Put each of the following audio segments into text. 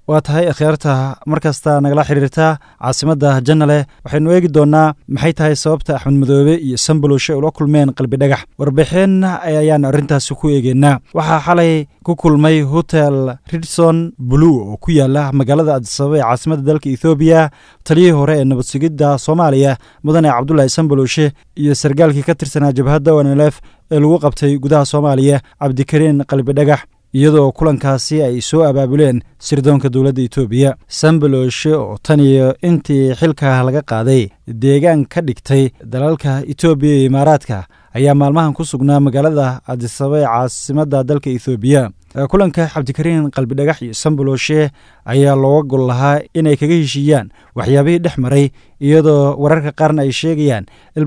waa tahay akhyaarta markasta nagala xiriirta caasimadda janale waxaynu eegi doonnaa maxay tahay sababta axmed madoobe iyo sambaloshe ula kulmeen qalbi dhagax warbixin ayaan arrintaasi ku eegeynaa waxaa xalay ku kulmay hotel ridson blue oo ku yaala magaalada adisababa ee caasimadda dalka ethoobiya taliyihii hore ee nabad sugidda soomaaliya mudane cabdulaahi sambaloshe iyo sargaalkii ka tirsanaa jabhadda wanelef ee lagu qabtay gudaha soomaaliya cabdikariin qalbi dhagax iyadoo kulankaasi ay soo abaabuleen sirdoonka dowladda etoobiya sambaloshe oo tan iyo intii xilka laga qaaday deegaan ka dhigtay dalalka etoobiya iyo imaaraadka ayaa maalmahan ku sugnaa magaalada adisaba ee caasimadda dalka ethoobiya kulanka cabdikariin qalbidhagax iyo sambaloshe ayaa looga gol lahaa inay kaga heshiiyaan waxyaabihii dhex maray iyadoo wararka qaarna ay sheegayaan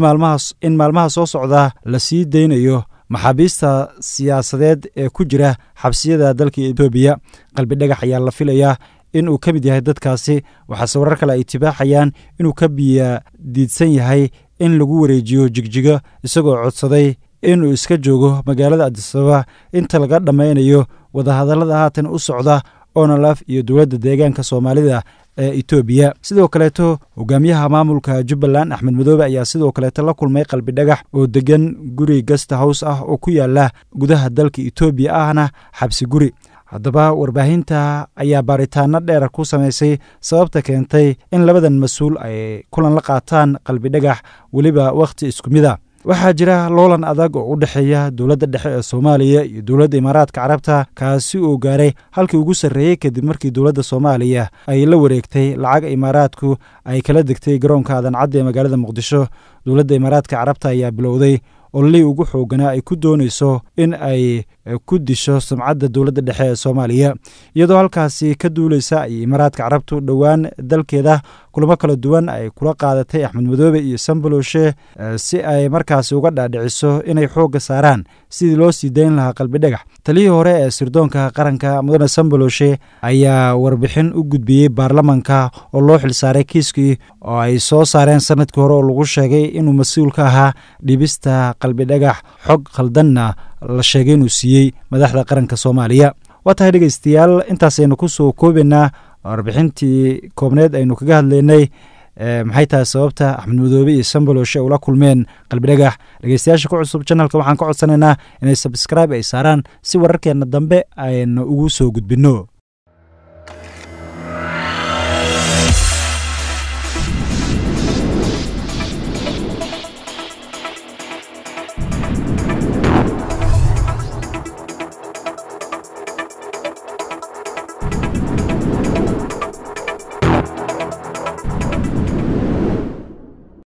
in maalmaha soo socda la sii daynayo maxaabiista siyaasadeed ee ku jira xabsiyada dalka etoobiya qalbidhagax ayaa la filayaa in uu ka mid yahay dadkaasi waxaase warar kale ay tibaaxayaan inuu ka biya diidsan yahay in lagu wareejiyo jigjigo isagoo codsaday inuu iska joogo magaalada adisababa inta laga dhammaynayo wadahadallada haatan u socda onolaf iyo dowladda deegaanka soomaalida ee etoobiya sidoo kaleeto hogaamiyaha maamulka jubbaland axmed madoobe ayaa sidoo kaleeto la kulmay qalbi dhagax oo degan guri gasta hows ah oo ku yaala gudaha dalka etoobiya ahna xabsi guri haddaba warbaahinta ayaa baaritaano dheer ku samaysay sababta keentay in labadan mas-uul ay kulan la qaataan qalbi dhagax weliba wakhti isku mid a waxaa jira loolan adag oo u dhexeeya dowladda dhexe ee soomaaliya iyo dowladda imaaraadka carabta kaasi uu gaaray halkii ugu sarreeyey kadib markii dowladda soomaaliya ay la wareegtay lacag imaaraadku ay kala degtay garoonka adancadda ee magaalada muqdisho dowladda imaaraadka carabta ayaa bilowday ololihii ugu xooganaa ay ku doonayso in ay ku disho sumcadda dowladda dhexe ee soomaaliya iyadoo halkaasi ka duuleysa ay imaaraadka carabtu dhowaan dalkeeda kulamo kala duwan ay kula qaadatay axmed madoobe iyo sambaloshe si ay markaasi uga dhaadhiciso inay xoogga saaraan sidii loo sii dayn lahaa qalbi dhagax taliyii hore ee sirdoonka qaranka mudane sambaloshe ayaa warbixin u gudbiyey baarlamanka oo loo xilsaaray kiiskii oo ay soo saareen sanadkii hore oo lagu sheegay inuu mas-uul ka ahaa dhibista qalbi dhagax xog khaldanna la sheegay inuu siiyey madaxda qaranka soomaaliya waa tahay dhegeystayaal intaasaynu kusoo koobaynaa warbixintii koobneed aynu kaga hadlaynay maxay tahay sababta axmed madoobe iyo sambaloshe ula kulmeen qalbi dhagax dhegeystayaasha ku cusub janalka waxaan ka codsanaynaa inay sabskraibe ay saaraan si wararkeenna dambe aynu ugu soo gudbinno